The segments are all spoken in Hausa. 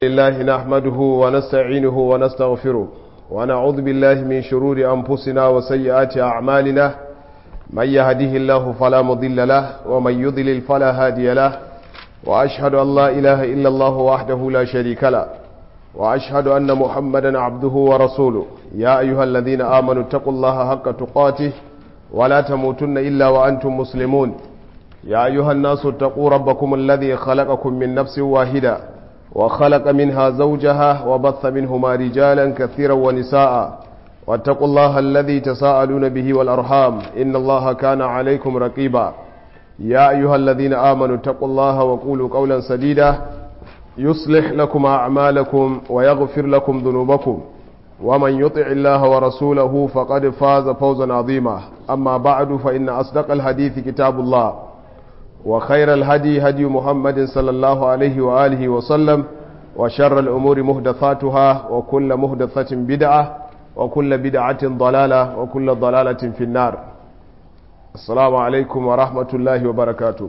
لله نحمده ونستعينه ونستغفره ونعوذ بالله من شرور أنفسنا وسيئات أعمالنا من يهده الله فلا مضل له ومن يضلل فلا هادي له وأشهد أن لا إله إلا الله وحده لا شريك له وأشهد أن محمدا عبده ورسوله يا أيها الذين آمنوا اتقوا الله حق تقاته ولا تموتن إلا وأنتم مسلمون يا أيها الناس اتقوا ربكم الذي خلقكم من نفس واحدة وخلق منها زوجها وبث منهما رجالا كثيرا ونساء واتقوا الله الذي تساءلون به والأرحام إن الله كان عليكم رقيبا يا أيها الذين آمنوا اتقوا الله وقولوا قولا سديدا يصلح لكم أعمالكم ويغفر لكم ذنوبكم ومن يطع الله ورسوله فقد فاز فوزا عظيما أما بعد فإن أصدق الحديث كتاب الله وخير الهدي هدي محمد صلى الله عليه وآله وسلم وشر الأمور مهدثاتها وكل مهدثة بدعة وكل بدعة ضلالة وكل ضلالة في النار السلام عليكم ورحمة الله وبركاته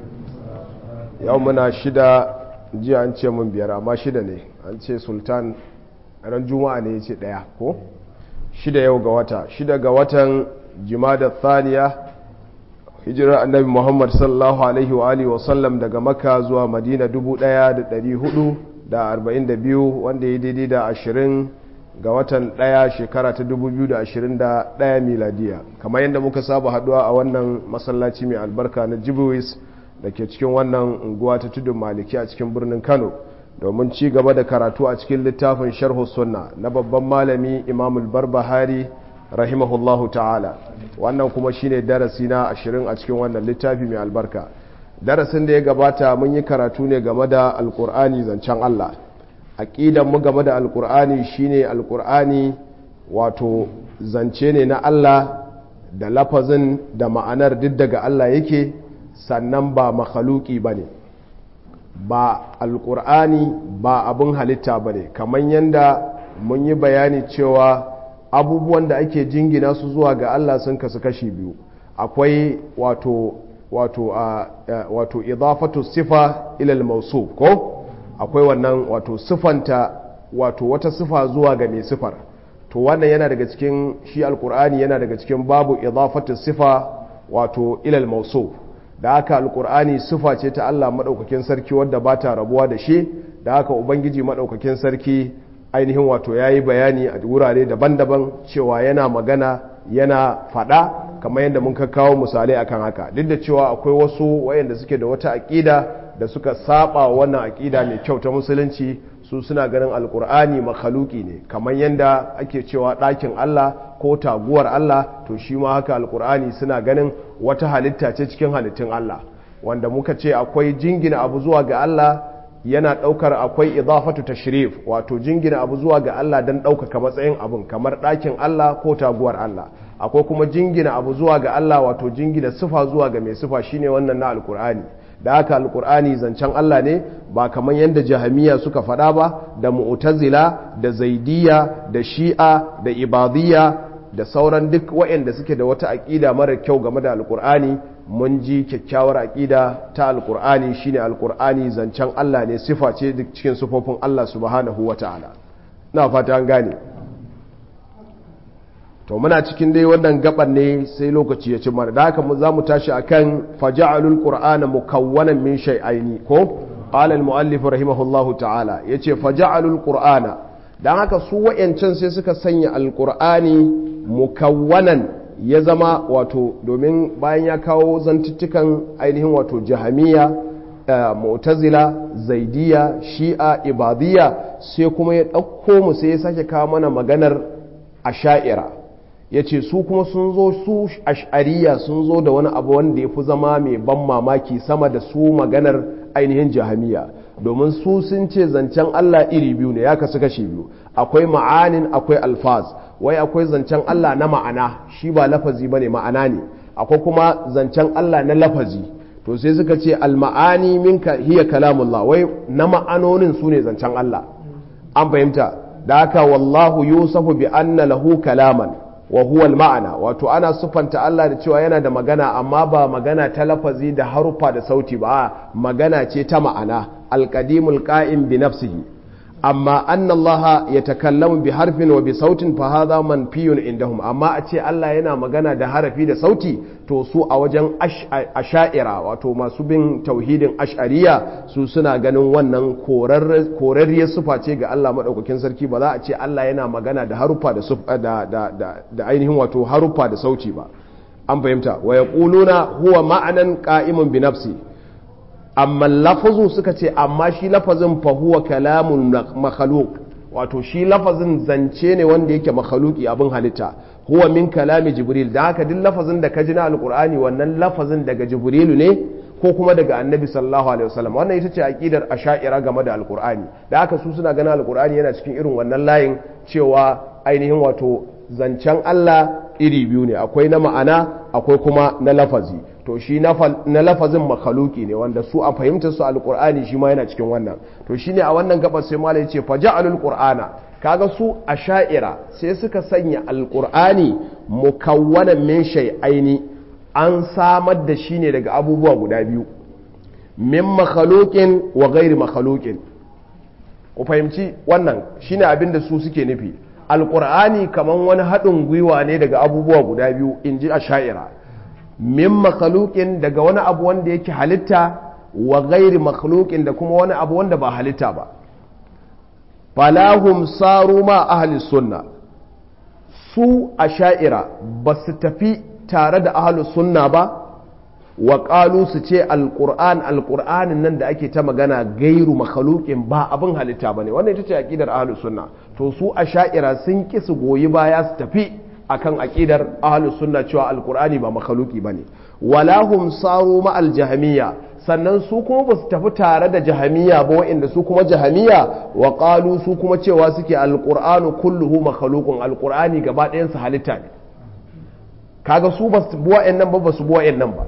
يومنا شدة ji an ce mun biyar amma shida ne an ce sultan ran juma'a ne ya ce daya ko shida yau ga wata shida ga watan jimada thaniya hijirar annabi muhammad sallallahu alaihi wa alihi wasallam daga maka zuwa madina 1442 wanda ya daidai da 20 ga watan daya shekara ta 2021 miladiya kamar yadda muka saba haduwa a wannan masallaci mai albarka na jibuwis da ke cikin wannan unguwa ta tudun maliki a cikin birnin kano domin ci gaba da karatu a cikin littafin sharhu sunna na babban malami imamul barbahari rahimahullahu ta'ala wannan kuma shine darasi na ashirin a cikin wannan littafi mai albarka darasin da ya gabata mun yi karatu ne game da alkur'ani zancen allah aƙidan mu game da alkur'ani shine alkur'ani wato zance ne na allah da lafazin da ma'anar duk daga allah yake sannan ba makhaluki ba ne ba alkur'ani ba abin halitta ba ne kamar yadda mun yi bayani cewa abubuwan da ake jingina su zuwa ga Allah sun kasu kashi biyu akwai wato wato a wato idafatu sifa ilal mawsuf ko akwai wannan wato sifanta wato wata sifa zuwa ga mai sifar to wannan yana daga cikin shi alkur'ani yana daga cikin babu idafatu sifa wato ilal mawsuf da haka alkur'ani sifa ce ta Allah madaukakin sarki wadda ba ta rabuwa da shi da haka ubangiji madaukakin sarki ainihin wato ya yi bayani a wurare daban-daban cewa yana magana yana fada kamar yadda mun kawo misalai akan haka duk da cewa akwai wasu wayanda suke da wata aƙida da suka saba wannan aƙida mai kyau ta musulunci su suna ganin alkur'ani makhaluki ne kamar yadda ake cewa ɗakin Allah ko taguwar Allah to shi ma haka alkur'ani suna ganin wata halitta ce cikin halittun Allah wanda muka ce akwai jingina abu zuwa ga Allah yana ɗaukar akwai idafatu tashrif wato jingina abu zuwa ga Allah don ɗaukaka matsayin abun kamar ɗakin Allah ko taguwar Allah akwai kuma jingina abu zuwa ga Allah wato jingina sifa zuwa ga mai sifa shine wannan na alkur'ani da haka alkur'ani zancen Allah ne ba kamar yadda jahamiya suka faɗa ba da mu'tazila da zaidiya da shi'a da ibadiyya da sauran duk waɗanda suke da wata aƙida mara kyau game da alkur'ani mun ji kyakkyawar aƙida ta alkur'ani shine alkur'ani zancen Allah ne sifa ce duk cikin sifofin Allah subhanahu wata'ala na fata an gane to muna cikin dai wannan gaban ne sai lokaci ya ci mana da haka za mu tashi akan faja'alul qur'ana mukawwanan min shay'aini ko qala al-muallif rahimahullahu ta'ala yace faja'alul qur'ana dan haka su wayancan sai suka sanya alqur'ani mukawwanan ya zama wato domin bayan ya kawo zantuttukan ainihin wato jahamiya mu'tazila zaidiya shi'a ibadiyya sai kuma ya ɗauko mu sai ya sake kawo mana maganar asha'ira ya ce su kuma sun zo su ash'ariya sun zo da wani abu wanda ya fi zama mai ban mamaki sama da su maganar ainihin jahamiya domin su sun ce zancen Allah iri biyu ne ya kasu kashi biyu akwai ma'anin akwai alfaz wai akwai zancen Allah na ma'ana shi ba lafazi bane ma'ana ne akwai kuma zancen Allah na lafazi to sai suka ce alma'ani minka hiya kalamullah wai na ma'anonin su ne zancen Allah an fahimta da haka wallahu yusafu bi anna lahu kalaman wa huwa ma'ana wato ana sufanta Allah da cewa yana da magana amma ba magana ta lafazi da harufa da sauti ba magana ce ta ma'ana alqadimul qa'im bi nafsihi amma anna Allah ya takallamu bi harfin wa bi sautin fa hadha manfiyun indahum amma a ce Allah yana magana da harafi da sauti to su a wajen asha'ira wato masu bin tauhidin ash'ariya su suna ganin wannan korarriyar sufa ce ga Allah madaukakin sarki ba za a ce Allah yana magana da haruffa da da da ainihin wato haruffa da sauti ba an fahimta wa yaquluna huwa ma'anan qa'imun bi nafsi amma lafazu suka ce amma shi lafazin fahuwa kalamun makhaluk wato shi lafazin zance ne wanda yake makhaluki abin halitta huwa min kalami jibril da haka duk lafazin da ka ji na alkur'ani wannan lafazin daga jibrilu ne ko kuma daga annabi sallallahu alaihi wasallam wannan ita ce aqidar asha'ira game da alkur'ani da haka su suna ganin alkur'ani yana cikin irin wannan layin cewa ainihin wato zancen Allah iri biyu ne akwai na ma'ana akwai kuma na lafazi to shi na lafazin makhaluki ne wanda su a fahimtar su alqur'ani shi ma yana cikin wannan to shine a wannan gabar sai malai yace faja'alul qur'ana kaga su asha'ira sai suka sanya alqur'ani mukawwanan min shay'aini an samar da shi ne daga abubuwa guda biyu min makhluqin wa ghairi makhluqin ku fahimci wannan shine abin da su suke nufi alqur'ani kaman wani haɗin gwiwa ne daga abubuwa guda biyu inji asha'ira min makhluqin daga wani abu wanda yake halitta wa ghairi makhluqin da kuma wani abu wanda ba halitta ba falahum saru ma ahli sunna su asha'ira ba su tafi tare da ahli sunna ba wa qalu su ce alquran alqur'anin nan da ake ta magana gairu makhluqin ba abin halitta bane wannan ita ce aqidar ahli sunna to su asha'ira sun ki su goyi baya su tafi akan aqidar ahlus sunna cewa alqur'ani ba makhluki bane wala hum saru ma aljahmiya sannan su kuma ba su tafi tare da jahmiya ba wa'inda su kuma jahmiya wa qalu su kuma cewa suke alqur'anu kulluhu makhluqun alqur'ani gaba ɗayan su halitta ne kaga su ba su buwa nan ba ba su buwa nan ba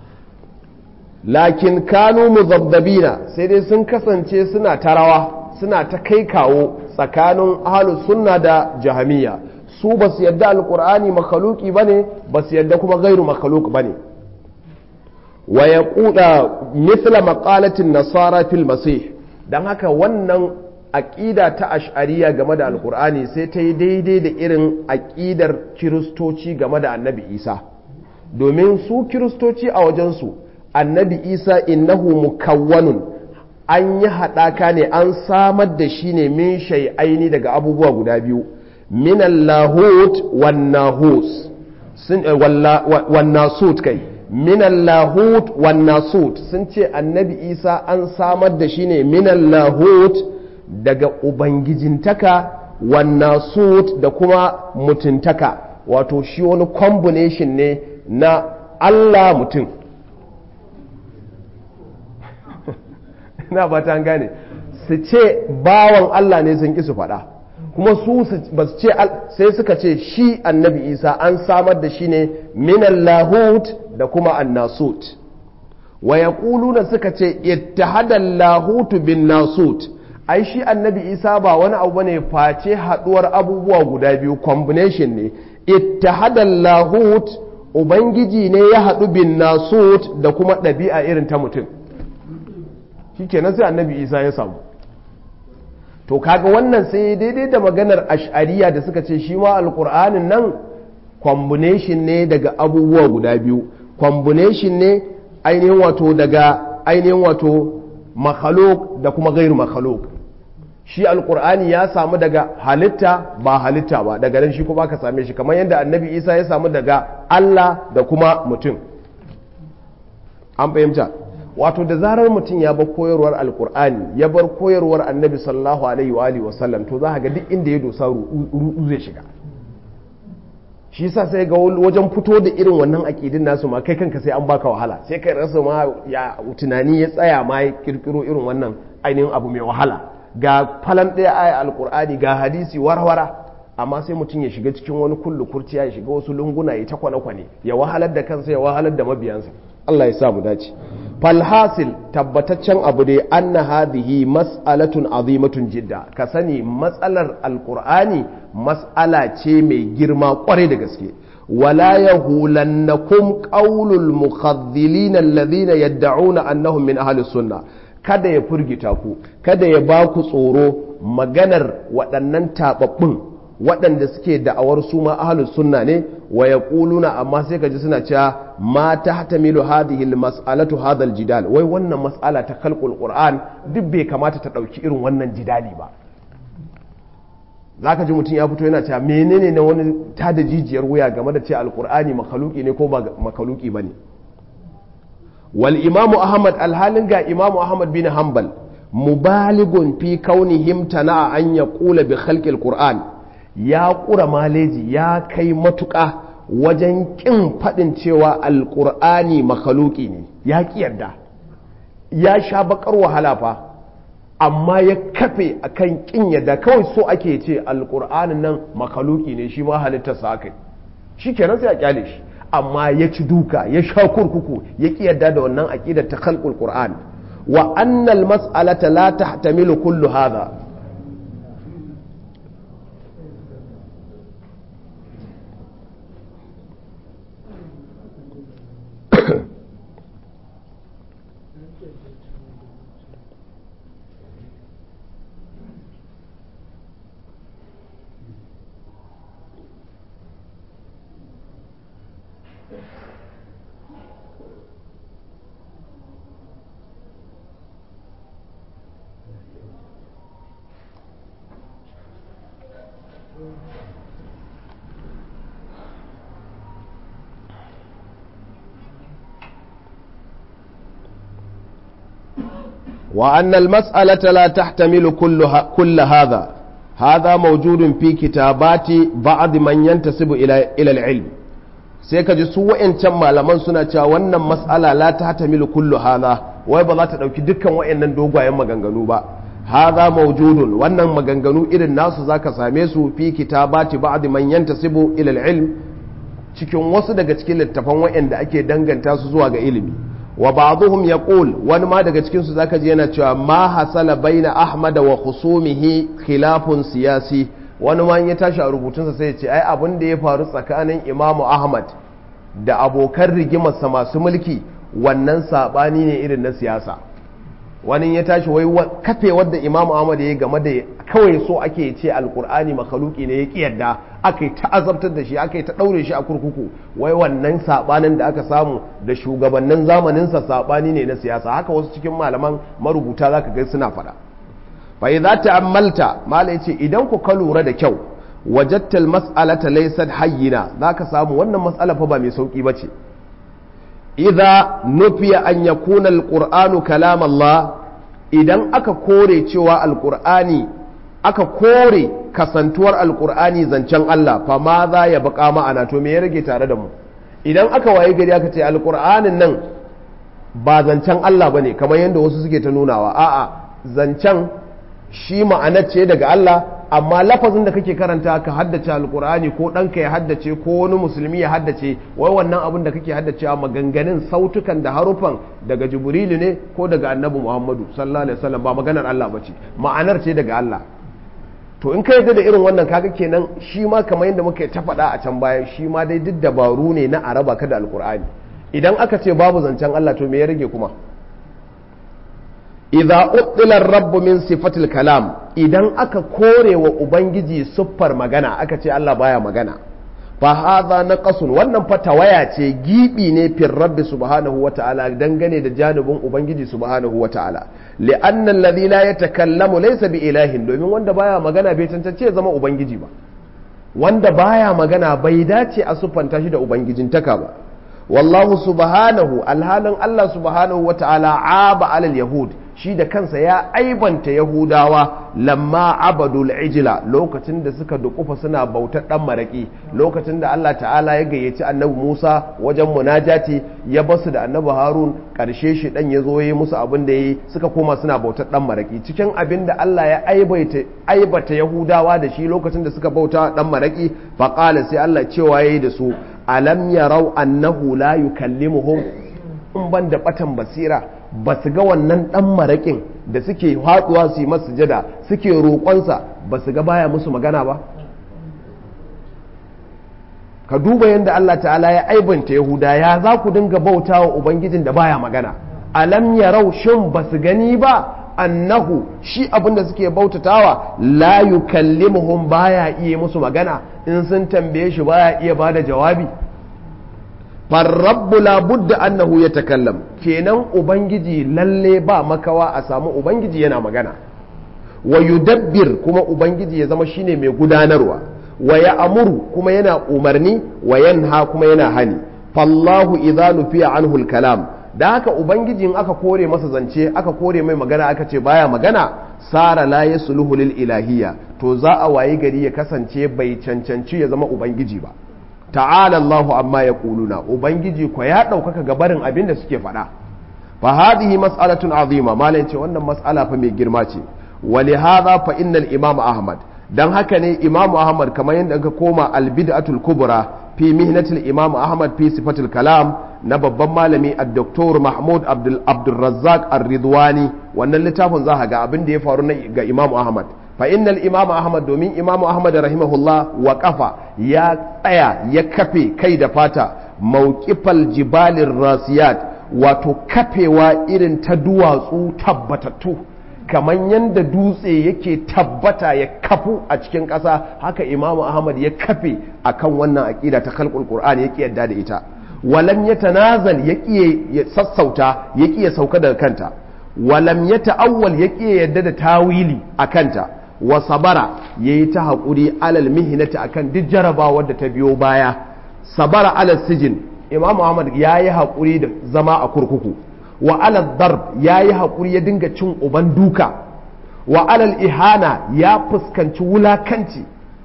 lakin kanu muzabdabina sai dai sun kasance suna tarawa suna ta kai kawo tsakanin ahlus sunna da jahmiya su ba su yadda alkur'ani makhaluki ba ne ba su yadda kuma gairu makhaluk ba ne wa ya kuda mithla maqalatin nasara fil masih don haka wannan aƙida ta ash'ariya game da alkur'ani sai ta yi daidai da irin aƙidar kiristoci game da annabi isa domin su kiristoci a wajensu annabi isa innahu mukawwanun an yi haɗaka ne an samar da shi ne min shai'aini daga abubuwa guda biyu من اللاهوت والناهوس والناسوت kai min lahut wan nasut sun ce annabi isa an samar da shi ne min lahut daga ubangijintaka wan nasut da kuma mutuntaka wato shi wani combination ne na allah mutum na ba ta gane su ce bawan allah ne sun ƙi su faɗa kuma su ba su ce sai suka ce shi annabi isa an samar da shi ne minan lahut da kuma annasut wa ya na suka ce ittahadan lahutu bin nasut ai shi annabi isa ba wani abu ne face haduwar abubuwa guda biyu combination ne ittahadan lahut ubangiji ne ya haɗu bin nasut da kuma ɗabi'a irin ta mutum shi kenan sai annabi isa ya samu to kaga wannan sai daidai da maganar ash'ariya da suka ce shi ma alkur'anin nan combination ne daga abubuwa guda biyu combination ne ainihin wato daga ainihin wato makhaluk da kuma gairu makhaluk shi alkur'ani ya samu daga halitta ba halitta ba daga nan shi kuma ka same shi kamar yadda annabi isa ya samu daga allah da kuma mutum an fahimta wato da zarar mutum ya bar koyarwar alkur'ani ya bar koyarwar annabi sallallahu alaihi wa alihi wasallam to za ga duk inda ya dosa ruɗu zai shiga shi yasa sai ga wajen fito da irin wannan aƙidin nasu ma kai kanka sai an baka wahala sai kai rasa ma ya tunani ya tsaya ma ya kirkiro irin wannan ainihin abu mai wahala ga falan ɗaya aya alkur'ani ga hadisi warwara amma sai mutum ya shiga cikin wani kullu kurciya ya shiga wasu lunguna ya ta kwane-kwane ya wahalar da kansa ya wahalar da mabiyansa Allah ya sa mu dace falhasil tabbataccen abu dai anna hadhihi mas'alatun azimatun jidda ka sani matsalar alqur'ani mas'ala ce mai girma kwarai da gaske wala yahulannakum qawlul mukhadhilin alladhina yad'una annahum min ahli sunnah kada ya furgita ku kada ya ba ku tsoro maganar waɗannan taɓaɓɓun waɗanda suke da'awar su ma ahlus sunna ne wa yaquluna amma sai ka ji suna cewa ma tahtamilu hadhihi almas'alatu hadha aljidal wai wannan mas'ala ta khalqul qur'an duk bai kamata ta dauki irin wannan jidali ba zaka ji mutum ya fito yana cewa menene na wani tada jijiyar wuya game da cewa alqur'ani makhluqi ne ko ba makhluqi bane wal imamu ahmad alhalin ga imamu ahmad bin hanbal mubaligun fi kaunihim tana an yaqula bi khalqil qur'an ya ƙura maleji ya kai matuƙa wajen ƙin faɗin cewa alƙur'ani makaluki ne ya ƙi yarda ya sha baƙar wahala fa amma ya kafe a kan ƙin yarda kawai so ake ce alƙur'anin nan makaluki ne shi ma halittarsa aka shi kenan sai a ƙyale shi amma ya ci duka ya sha kurkuku ya ƙi yarda da wannan aƙidar ta khalqul qur'an wa annal mas'alata la tahtamilu kullu hadha وأن المسألة لا تحتمل كل, كل هذا هذا موجود في كتابات بعض من ينتسب إلى, إلى العلم sai ka ji su wa'yancan malaman suna cewa wannan mas'ala la ta hatamilu kullu hadha wai ba za ta ɗauki dukkan wa'yannan dogayen maganganu ba hadha mawjudun wannan maganganu irin nasu zaka same su fi kitabati ba'd man yantasibu ila al-ilm cikin wasu daga cikin littafan wa'yanda ake danganta su zuwa ga ilimi wa ba'dhum yaqul wani ma daga cikin su zaka ji yana cewa ma hasala baina ahmad wa khusumihi khilafun siyasi wani ma ya tashi a rubutunsa sai ya ce ai abin da ya faru tsakanin imamu ahmad da abokan rigimarsa masu mulki wannan sabani ne irin na siyasa wani ya tashi wai kafe wadda imamu ahmad ya yi game da kawai so ake ce alkur'ani makaluki ne ya ki yadda aka yi ta'azabtar da shi aka yi ta ɗaure shi a kurkuku wai wannan sabanin da aka samu da shugabannin zamaninsa sabani ne na siyasa haka wasu cikin malaman marubuta zaka ga suna faɗa fa idza ta'ammalta mala yace idan ku ka lura da kyau wajadtal mas'alata laysat hayyina zaka samu wannan mas'ala fa ba mai sauki bace idza nufiya an yakuna alqur'anu kalam Allah idan aka kore cewa alqur'ani aka kore kasantuwar alqur'ani zancen Allah fa ma za ya baka ma'ana to me ya rage tare da mu idan aka waye gari aka ce alqur'anin nan ba zancen Allah bane kamar yadda wasu suke ta nunawa a'a zancen shi ma'anar ce daga Allah amma lafazin da kake karanta ka haddace alkur'ani ko ɗanka ya haddace ko wani musulmi ya haddace wai wannan abin da kake haddacewa maganganun sautukan da harufan daga jibrilu ne ko daga annabi muhammadu sallallahu alaihi wasallam ba maganar Allah bace ma'anar ce daga Allah to in ka yarda da irin wannan kaga kenan shi ma kamar yadda muka ta faɗa a can baya shi ma dai duk dabaru ne na araba ka da alkur'ani idan aka ce babu zancen Allah to me ya rage kuma idza uttila rabbu min sifatil kalam idan aka kore wa ubangiji siffar magana aka ce Allah baya magana fa hadha naqasun wannan fa tawaya ce gibi ne fir rabbi subhanahu wata'ala dangane da janibin ubangiji subhanahu wata'ala li'anna alladhi la yatakallamu laysa bi ilahin domin wanda baya magana bai tantance ya zama ubangiji ba wanda baya magana bai dace a siffanta shi da ubangijintaka ba wallahu subhanahu alhalin Allah subhanahu wata'ala aba alal yahud shi da kansa ya aibanta yahudawa lamma abadul ijla lokacin da suka dukufa suna bautar dan maraki lokacin da Allah ta'ala ya gayyaci annabi Musa wajen munajati ya basu da annabi Harun karshe shi dan ya zo yi musu abin da yi suka koma suna bautar dan maraki cikin abin da Allah ya aibaita aibata yahudawa da shi lokacin da suka bauta dan maraki faqala sai Allah cewa yayi da su alam yarau annahu la yukallimuhum in ban da batan basira ba su ga wannan dan maraƙin da suke haɗuwa su yi masu jada suke roƙonsa ba su ga baya musu magana ba ka duba yadda Allah ta'ala ya aibanta yahuda ya za ku dinga bauta wa ubangijin da baya magana alam yarau shin basu gani ba annahu shi abinda suke bautatawa la yukallimuhum baya iya musu magana in sun tambaye shi baya iya bada jawabi farrabbu la budda annahu yatakallam kenan ubangiji lalle ba makawa a samu ubangiji yana magana wa yudabbir kuma ubangiji ya zama shine mai gudanarwa wa ya amuru kuma yana umarni wa yanha kuma yana hani fallahu idza nufiya anhu kalam da haka ubangiji in aka kore masa zance aka kore mai magana aka ce baya magana sara la yasluhu lil ilahiyya to za a wayi gari ya kasance bai cancanci ya zama ubangiji ba ta'ala Allahu amma yaquluna ubangiji ko ya ɗaukaka gabarin abin da suke faɗa fa hadhihi mas'alatun azima malai ce wannan mas'ala fa mai girma ce wa li hadha fa innal imam ahmad dan haka ne imam ahmad kamar yadda ka koma al bid'atul kubra fi mihnatil imam ahmad fi sifatul kalam na babban malami ad-doktor mahmud abdul abdurrazzaq ar-ridwani wannan littafin za ga abin da ya faru ga imam ahmad fa innal imam ahmad domin imam ahmad rahimahullah wa kafa ya tsaya ya kafe kai da fata mawqifal jibalir rasiyat wato kafewa irin ta duwatsu tabbatattu kamar yadda dutse yake tabbata ya kafu a cikin ƙasa haka imamu ahmad ya kafe akan wannan aƙida ta kalkul qur'ani ya yadda da ita walam ya tanazal ya ya sassauta ya ya sauka daga kanta walam ya ta'awwal ya yadda da tawili a kanta wa sabara yayi ta haƙuri alal mihinati akan duk jarabawar da ta biyo baya sabara alal sijin imamu ahmad ya yi haƙuri da zama a kurkuku wa alal darb ya yi haƙuri ya dinga cin uban duka wa alal ihana ya fuskanci wulakanci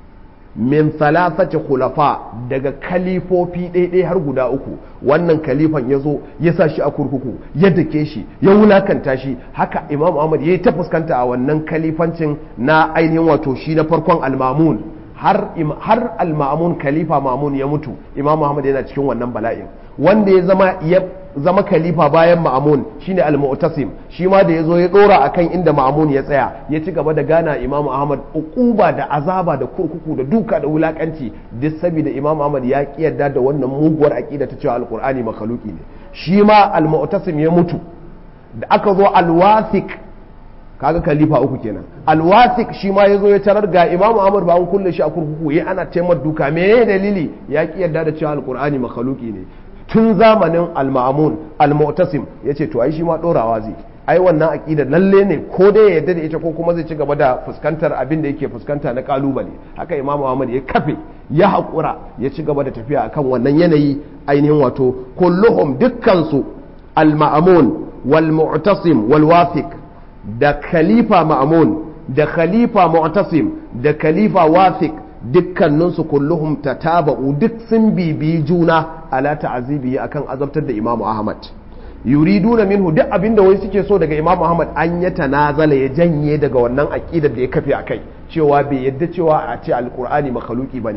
min thalathati khulafa daga kalifofi ɗaiɗai har guda uku wannan kalifan ya zo ya sa shi a kurkuku ya dake shi ya wulakanta shi haka imam ahmad ya yi ta fuskanta a wannan kalifancin na ainihin wato shi na farkon almamun har har almamun khalifa mamun ya mutu imam ahmad yana cikin wannan bala'in wanda ya zama ya zama khalifa bayan ma'amun shine al-mu'tasim shi ma da yazo ya dora akan inda ma'amun ya tsaya ya ci gaba da gana imamu ahmad uquba da azaba da kurkuku da duka da wulakanci duk saboda imamu ahmad ya kiyarda da wannan muguwar aqida ta cewa alqur'ani makhluki ne shi ma al-mu'tasim ya mutu da aka zo al-wathiq kaga khalifa uku kenan al-wathiq shi ma yazo ya tarar ga imamu ahmad ba an kulle shi a kurkuku yayi ana taimar duka me dalili ya kiyarda da cewa alqur'ani makhluki ne tun zamanin al-ma'amun al-mu'tasim yace to ai shi ma dorawa zai ai wannan aqida lalle ne ko dai ya yarda da ita ko kuma zai ci gaba da fuskantar abin da yake fuskanta na kalubale haka imam Muhammad ya kafe ya haƙura ya ci gaba da tafiya akan wannan yanayi ainihin wato kulluhum dukkan su al-ma'amun wal mu'tasim wal wathiq da khalifa ma'amun da khalifa mu'tasim da khalifa wathiq dukkaninsu kulluhum tataba'u duk sun bibiyi juna ala ta'azibi akan azabtar da Imam Ahmad yuriduna minhu duk abinda wai suke so daga Imam Ahmad an ya tanazala ya janye daga wannan aqidar da ya kafe akai cewa bai yadda cewa a ce alqur'ani makhluki bane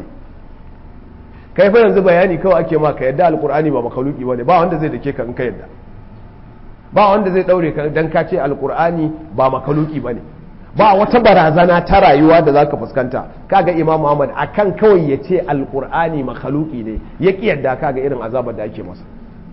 kai fa yanzu bayani kawai ake ma ka yadda alqur'ani ba makhluki bane ba wanda zai dake ka in ka yadda ba wanda zai daure ka dan ka ce alqur'ani ba makhluki bane ba wata barazana ta rayuwa da zaka fuskanta kaga imam Muhammad akan kawai ya ce alqur'ani makhluki ne ya yadda kaga irin azabar da ake masa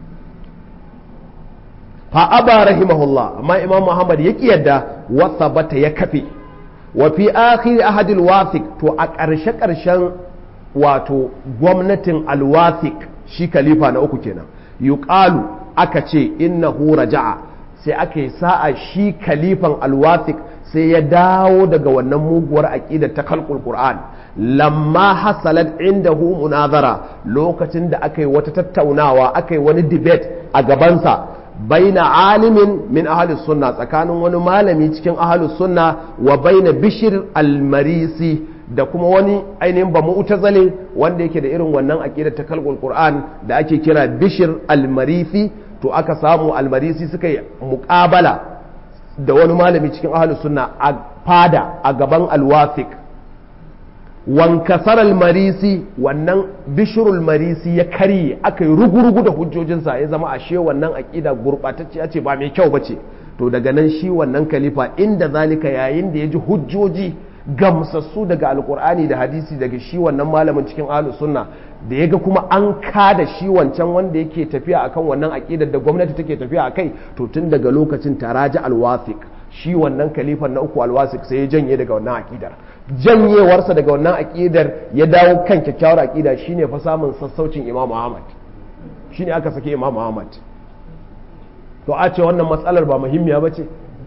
fa aba rahimahullah amma imam Muhammad ya yadda wa sabata ya kafe wa fi akhir ahadil wathiq to a ƙarshe ƙarshen wato gwamnatin alwathiq shi khalifa na uku kenan yuqalu aka ce innahu raja'a sai aka yi sa'a shi khalifan alwathiq sai ya dawo daga wannan muguwar aƙida ta kalkul Qur'an lamma hasalat indahu munazara lokacin da aka yi wata tattaunawa aka yi wani debate a gabansa baina alimin min ahalus sunna tsakanin wani malami cikin ahalus sunna wa baina bishir almarisi da kuma wani ainihin ba mu'tazali wanda yake da irin wannan aqida ta kalkul Qur'an da ake kira bishir almarisi to aka samu almarisi suka yi muƙabala da wani malami cikin ahalus sunna a fada a gaban alwafik wankasar almarisi wannan bishirul marisi ya karye aka yi rugurugu da hujjojinsa ya zama ashe wannan aƙida gurɓatacciya ce ba mai kyau ba ce to daga nan shi wannan kalifa inda zalika yayin da ya ji hujjoji gamsassu daga alkur'ani da hadisi daga shi wannan malamin cikin ahlus sunna da yaga kuma an kada shi wancan wanda yake tafiya akan wannan aqidar da gwamnati take tafiya akai to tun daga lokacin taraja alwathiq shi wannan kalifan na uku alwasik sai ya janye daga wannan aqidar janyewarsa daga wannan aqidar ya dawo kan kyakkyawar aqida shine fa samun sassaucin Imam Ahmad shine aka sake Imam Ahmad to a ce wannan matsalar ba muhimmiya bace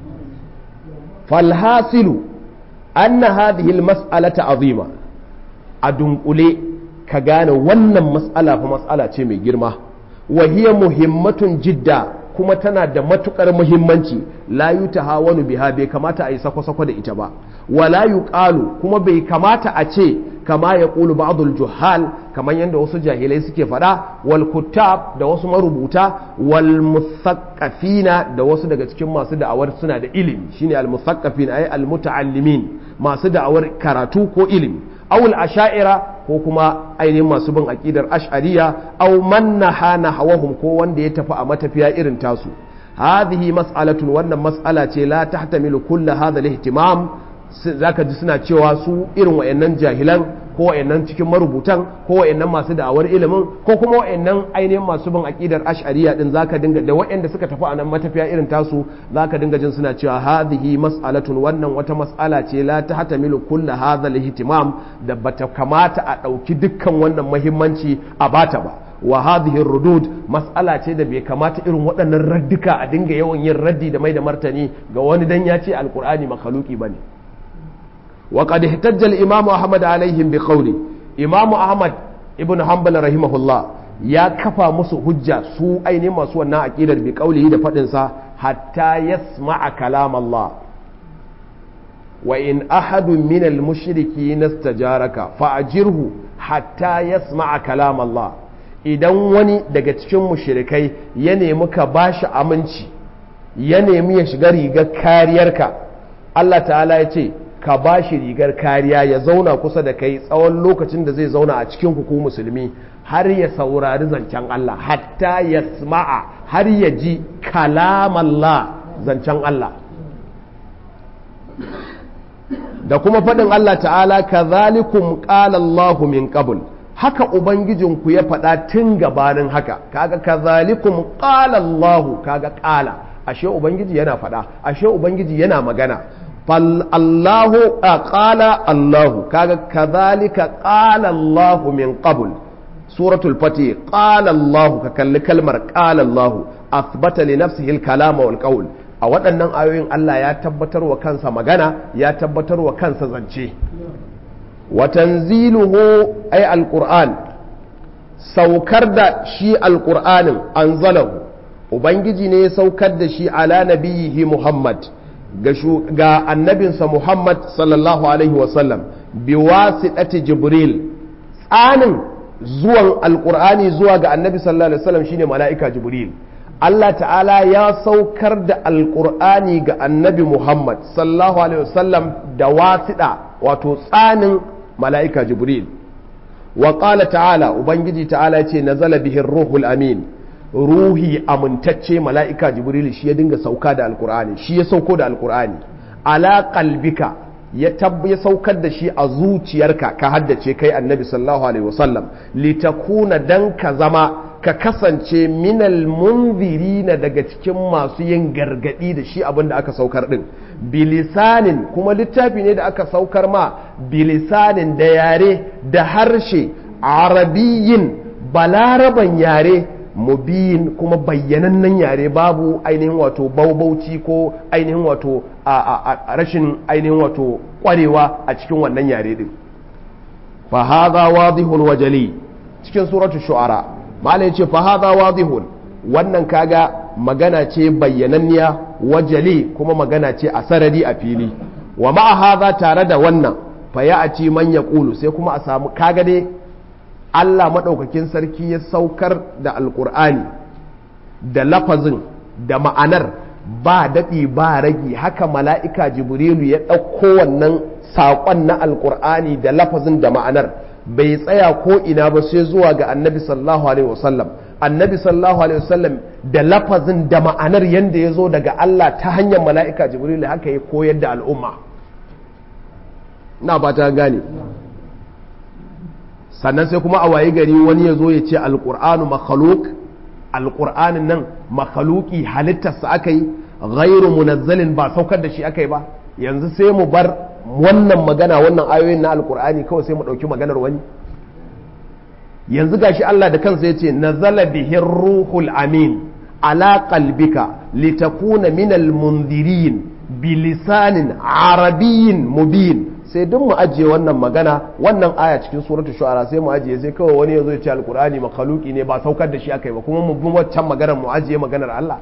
falhasilu anna hadhihi almas'alata azima a dunkule ka gane wannan mas'ala fa mas'ala ce mai girma wa hiya muhimmatun jidda kuma tana da matukar muhimmanci la yutahawanu biha bai kamata a yi sako-sako da ita ba wala yuqalu kuma bai kamata a ce kama ya ƙulu ba'dul juhal kamar yadda wasu jahilai suke faɗa wal kuttab da wasu marubuta wal musaqqafina da wasu daga cikin masu da'awar suna da ilimi shine al musaqqafin ay al muta'allimin masu da'awar karatu ko ilimi awul asha'ira ko kuma ainihin masu bin aqidar ash'ariya aw man nahana hawahum ko wanda ya tafi a matafiya irin tasu hadhihi mas'alatun wannan mas'ala ce la tahtamilu kull hadha al-ihtimam zaka ji suna cewa su irin wayannan jahilan ko wayannan cikin marubutan ko wayannan masu da'awar ilimin ko kuma wayannan ainihin masu bin aqidar ash'ariya din zaka dinga da wayanda suka tafi a nan matafiya irin tasu zaka dinga jin suna cewa hadhihi mas'alatun wannan wata mas'ala ce la tahtamilu kull hadha al-ihtimam da bata kamata a dauki dukkan wannan muhimmanci a bata ba wa hadhihi rudud mas'ala ce da bai kamata irin waɗannan raddika a dinga yawan yin raddi da mai da martani ga wani dan ya ce alqur'ani makhluqi bane wa qad ihtajja al-imam ahmad alaihim bi qawli imam ahmad ibn hanbal rahimahullah ya kafa musu hujja su ainihin masu wannan aqidar bi qawlihi da fadin sa hatta yasma'a kalam Allah wa in ahadun min al-mushrikeen istajaraka fa'ajirhu hatta yasma'a kalam Allah idan wani daga cikin mushrikai ya nemi ka bashi aminci ya nemi ya shiga rigar kariyarka Allah ta'ala ya ce ka bashi rigar kariya ya zauna kusa da kai tsawon lokacin da zai zauna a cikin ku musulmi har ya saurari zancen Allah hatta ya sma'a har ya ji kalamallah zancen Allah da kuma faɗin Allah ta'ala ka zalikum ƙalallahu min ƙabul haka ubangijinku ya faɗa tun gabanin haka kaga kazalikum qala Allahu kaga qala ashe ubangiji yana faɗa ashe ubangiji yana magana fal Allahu qala Allahu kaga kazalika qala Allahu min qabl suratul fatih qala Allahu ka kalli kalmar qala Allahu athbata li nafsihi al-kalama wal qawl a waɗannan ayoyin Allah ya tabbatar wa kansa magana ya tabbatar wa kansa zance watanziluhu ay alquran saukar da shi alqur'anin anzalahu ubangiji ne ya saukar da shi ala nabiyihi muhammad ga annabinsa muhammad sallallahu alaihi wasallam biwasitati jibril tsanin zuwan alqur'ani zuwa ga annabi sallallahu alaihi wasallam shine mala'ika jibril Allah ta'ala ya saukar da alqur'ani ga annabi muhammad sallallahu alaihi wasallam da wasiɗa wato tsanin mala'ika jibril wa ƙala ta'ala ubangiji ta'ala ce na bihin ruhul amin ruhi amintacce mala'ika jibril shi ya dinga sauka da alkur'ani shi ya sauko da alkur'ani ala qalbika ya ya saukar da shi a zuciyarka ka haddace kai annabi sallallahu alaihi wasallam litakuna dan ka zama ka kasance minal munzirina daga cikin masu yin gargadi da shi abin da aka saukar din bilisanin kuma littafi ne da aka saukar ma bilisanin da yare da harshe arabiyin balaraban yare mubiyin kuma bayyanannen yare babu ainihin wato baubauci ko ainihin wato a rashin ainihin wato kwarewa a cikin wannan yare din fa hadha wadihun wajali cikin suratul shu'ara malai ce fa hadha wadihun wannan kaga magana ce bayyananniya wajali kuma magana ce a sarari a fili wa ma'a hadha tare da wannan fa ya'ti man yaqulu sai kuma a samu kaga dai Allah madaukakin sarki ya saukar da alqur'ani da lafazin da ma'anar ba daɗi ba ragi haka mala'ika jibrilu ya ɗauko wannan saƙon na alqur'ani da lafazin da ma'anar bai tsaya ko ina ba sai zuwa ga annabi sallallahu alaihi wasallam annabi sallallahu alaihi wasallam da lafazin da ma'anar yadda ya zo daga Allah ta hanyar mala'ika jibril haka ya koyar da al'umma ina fata gane sannan sai kuma a waye gari wani ya zo ya ce alƙur'anu makhaluk alƙur'anin nan makhaluki halittarsa aka yi ghairu munazzalin ba saukar da shi aka yi ba yanzu sai mu bar wannan magana wannan ayoyin na alƙur'ani kawai sai mu ɗauki maganar wani yanzu gashi Allah da kansa yace nazala bihi ruhul amin ala qalbika litakuna minal mundirin bilisanin arabiyyin mubin sai duk mu ajiye wannan magana wannan aya cikin suratul shu'ara sai mu ajiye sai kawai wani yazo ya ce alqur'ani makhluqi ne ba saukar da shi akai ba kuma mu bi waccan maganar mu ajiye maganar Allah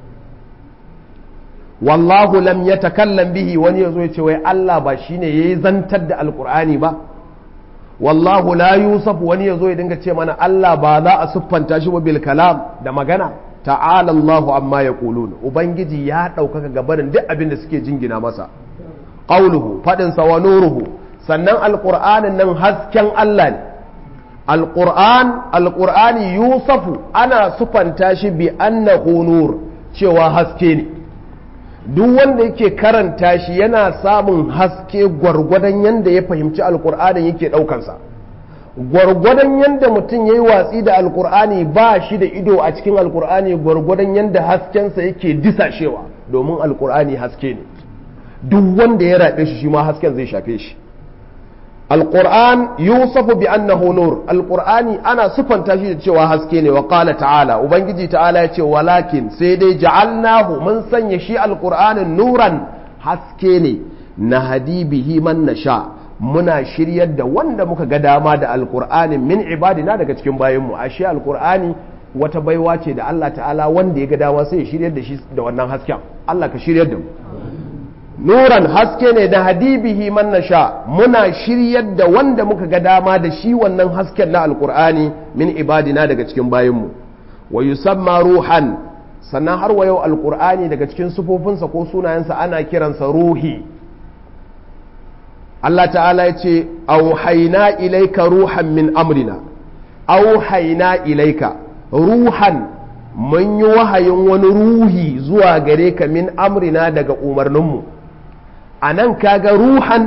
wallahu lam yatakallam bihi wani yazo ya ce wai Allah ba shine yayi zantar da alqur'ani ba wallahu la yusuf wani yazo ya dinga ce mana Allah ba za a siffanta shi ba bil kalam da magana ta'ala Allahu amma yaqulun ubangiji ya ɗaukaka gabanin duk abin da suke jingina masa qawluhu fadin sa wa nuruhu sannan alqur'anin nan hasken Allah ne alqur'an alqur'ani yusafu ana sufanta shi bi annahu nur cewa haske ne duk wanda yake karanta shi yana samun haske gwargwadon yanda ya fahimci alqur'anin yake daukansa gwargwadon yanda mutum ya yi watsi da alkur'ani ba shi da ido a cikin alkur'ani gwargwadon yanda haskensa yake disashewa domin alkur'ani haske ne duk wanda ya raɓe shi shi ma hasken zai shafe shi alkur'an yusufu bi annahu nur alkur'ani ana sufanta shi da cewa haske ne wa qala ta'ala ubangiji ta'ala ya ce walakin sai dai ja'alnahu mun sanya shi alkur'anin nuran haske ne na hadibihi man nasha muna shiryar da wanda muka ga dama da alkur'ani min ibadina daga cikin bayanmu ashe alkur'ani wata baiwa ce da Allah ta'ala wanda ya ga dama sai ya shiryar da shi da wannan hasken Allah ka shiryar da mu nuran haske ne da hadibihi man nasha muna shiryar da wanda muka ga dama da shi wannan hasken na alkur'ani min ibadina daga cikin bayanmu wa yusamma ruhan sannan har wa yau alkur'ani daga cikin sufofinsa ko sunayensa ana kiransa ruhi Allah ta'ala ya ce auhaina ilaika ruhan min amrina auhaina ilaika ruhan mun yi wahayin wani ruhi zuwa gare ka min amrina daga umarninmu a nan kaga ruhan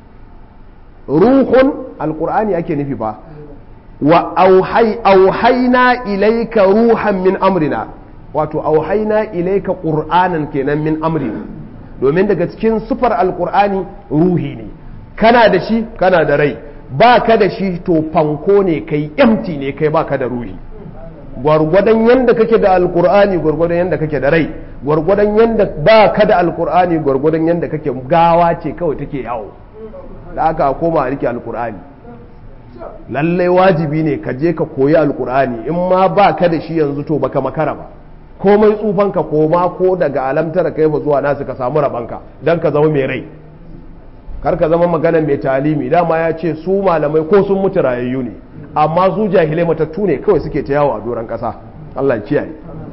ruhun alkur'ani ake nufi ba wa auhaina ilaika ruhan min amrina wato auhaina ilaika ƙur'anan kenan min amrina domin daga cikin sufar alkur'ani ruhi ne kana da shi kana da rai ba ka da shi to fanko ne kai empty ne kai ba ka da ruhi gwargwadon yadda kake da alkur'ani gwargwadon yadda kake da rai gwargwadon yadda ba ka da alkur'ani gwargwadon yadda kake gawa ce kawai take yawo da aka koma a rike alkur'ani lallai wajibi ne ka je ka koyi alkur'ani in ma ba ka da shi yanzu to baka makara ba komai tsufanka koma ko daga alamtara kai fa zuwa nasu ka samu rabanka don ka zama mai rai kar ka zama magana mai talimi dama ya ce su malamai ko sun mutu rayayyu ne amma su jahilai matattu ne kawai suke ta yawo a doron ƙasa Allah kiyaye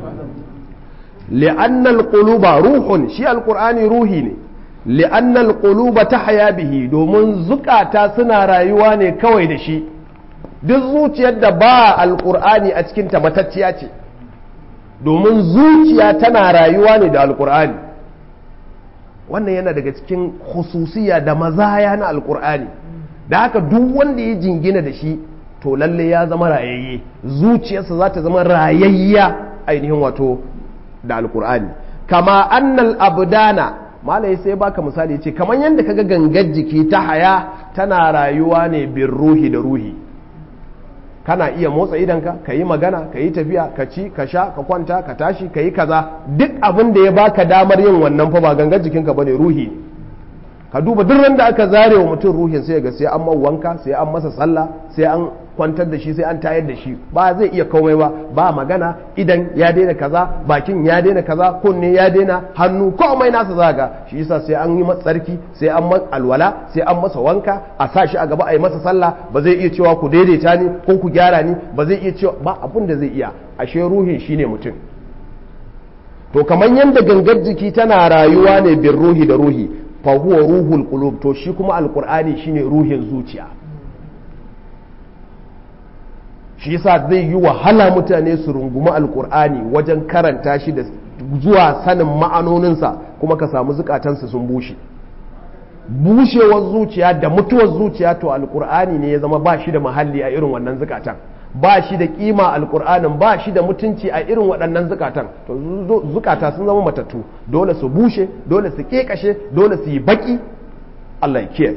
li'annal quluba ruhun shi alqur'ani ruhi ne li'annal quluba tahya bihi domin zukata suna rayuwa ne kawai da shi duk zuciyar da ba alqur'ani a cikin ta matacciya ce domin zuciya tana rayuwa ne da alqur'ani wannan yana daga cikin khususiya da mazaya na alkur'ani da haka duk wanda ya jingina da shi to lalle ya zama rayayye zuciyarsa za ta zama rayayya ainihin wato da alkur'ani kama annal abdana malai sai baka misali ce kamar yadda kaga gangar jiki ta haya tana rayuwa ne bin ruhi da ruhi kana iya motsa idanka ka yi magana ka yi tafiya ka ci ka sha ka kwanta ka tashi ka yi kaza duk abin da ya baka damar yin wannan fa ba gangar jikinka bane ruhi ne ka duba duk randa aka zare wa mutum ruhin sai ga sai an wanka sai an masa sallah sai an kwantar da shi sai an tayar da shi ba zai iya komai ba ba magana idan ya daina kaza bakin ya daina kaza kunne ya daina hannu komai nasa zaga shi yasa sai an yi masa tsarki sai an masa alwala sai an masa wanka a sa shi a gaba a yi masa sallah ba zai iya cewa ku daidaita ni ko ku gyara ni ba zai iya cewa ba abin da zai iya ashe ruhin shine mutum to kamar yadda gangar jiki tana rayuwa ne bin ruhi da ruhi fa huwa ruhul qulub to shi kuma alqur'ani shine ruhin zuciya shi yasa zai yi wahala mutane su rungumi alkur'ani wajen karanta shi da zuwa sanin ma'anoninsa kuma ka samu zukatansu sun bushe bushewar zuciya da mutuwar zuciya to alkur'ani ne ya zama ba shi da mahalli a irin wannan zukatan ba shi da kima alkur'anin ba shi da mutunci a irin waɗannan zukatan to zukata sun zama matattu dole su bushe dole su kekashe dole su yi baki Allah ya kiyaye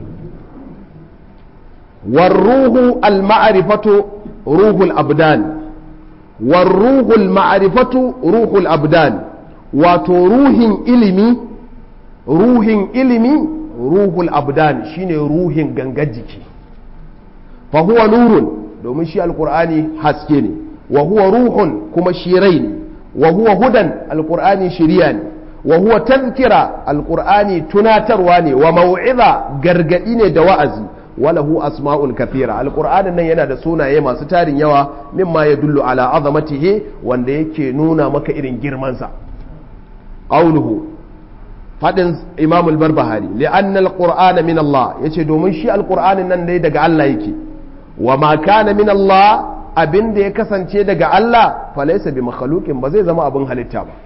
warruhu al-ma'rifatu ruhul abdan warruhu al-ma'rifatu ruhul abdan wato ruhin ilimi ruhin ilimi ruhul abdan shine ruhin gangar jiki fa huwa nurun domin shi alkur'ani haske ne wa huwa ruhun kuma shi rai ne wa huwa hudan alkur'ani shiriya ne wa huwa tazkira alkur'ani tunatarwa ne wa mau'iza gargadi ne da wa'azi walahu asma'ul kathira alkur'anin nan yana da sunaye masu tarin yawa mimma ya dullu ala azamatihi wanda yake nuna maka irin girmansa qawluhu fadin imam al-barbahari li'anna al-qur'ana min Allah yace domin shi alkur'anin nan dai daga Allah yake wa ma kana min Allah abin da ya kasance daga Allah falaisa bi makhluqin ba zai zama abin halitta ba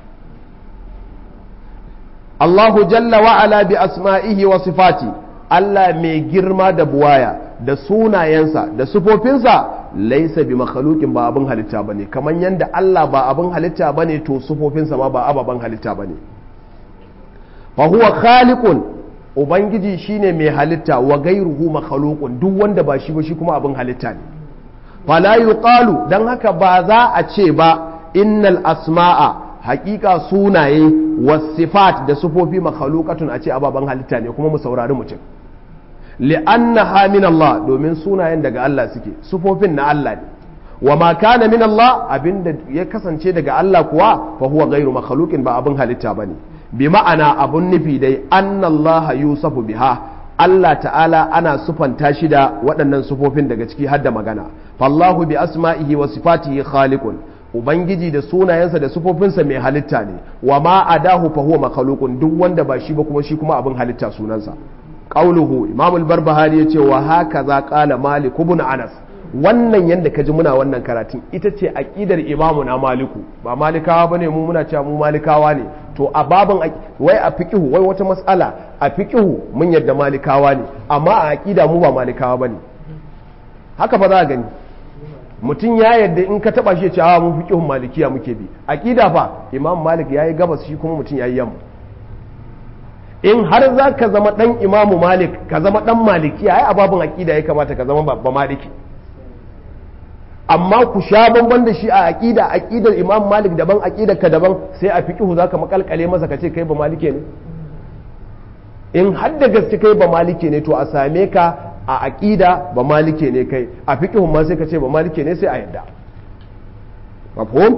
Allahu jalla wa ala bi asma'ihi wa sifati Allah mai girma da buwaya da sunayensa da sufofinsa laisa bi makhluqin ba abin halitta bane kamar yanda Allah ba abin halitta bane to sufofinsa ma ba ababen halitta bane fa huwa khaliqun ubangiji shine mai halitta wa gairuhu makhluqun duk wanda ba shi ba shi kuma abin halitta ne fala yuqalu dan haka ba za a ce ba innal asma'a haƙiƙa sunaye wasifat da sufofi makhluqatun a ce ababen halitta ne kuma mu saurari mutum li'annaha min Allah domin sunayen daga Allah suke sufofin na Allah ne wa ma kana min Allah abinda ya kasance daga Allah kuwa fa huwa ghairu makhluqin ba abin halitta bane bi ma'ana abun nufi dai annallaha yusafu biha Allah ta'ala ana sufanta shi da waɗannan sufofin daga ciki har da magana fallahu bi asma'ihi wa sifatihi khaliqun ubangiji da sunayensa da sufofinsa mai halitta ne wa ma adahu fa huwa makhluqun duk wanda ba shi ba kuma shi kuma abin halitta sunansa qauluhu imam al-barbahari yace wa hakaza qala malik ibn anas wannan yadda ka ji muna wannan karatun ita ce aƙidar imamu na maliku ba malikawa ba ne mu muna cewa mu malikawa ne to a babin wai a fiƙihu wai wata matsala a fiƙihu mun yadda malikawa ne amma a aƙida mu ba malikawa ba ne haka fa za a gani mutum ya yadda in ka taɓa shi ya ce a mu fiƙihun malikiya muke bi aƙida fa imam malik ya yi gabas shi kuma mutum ya yi yamma in har za ka zama ɗan imamu malik ka zama ɗan malikiya ai a babin aƙida ya kamata ka zama ba maliki amma ku sha bamban da shi a aqida aqidar imam malik daban aqidar ka daban sai a fiqhu zaka makalkale masa kace kai ba malike ne in har da gaske kai ba malike ne to a same ka a aqida ba malike ne kai a fiqhu ma sai ka ce ba malike ne sai a yadda mafhum